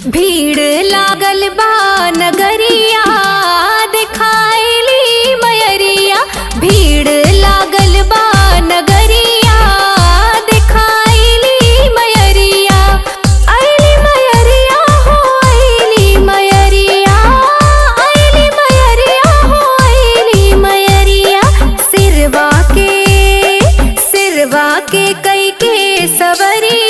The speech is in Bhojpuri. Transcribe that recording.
भीड़ लागल बा नगरिया दिखाइली मयरिया भीड़ लागल बा नगरिया दिखाइली मयरिया अइली मयरिया हो अइली मयरिया अइली मयरिया हो अइली मयरिया सिरवा के सिरवा के कई के सवरिया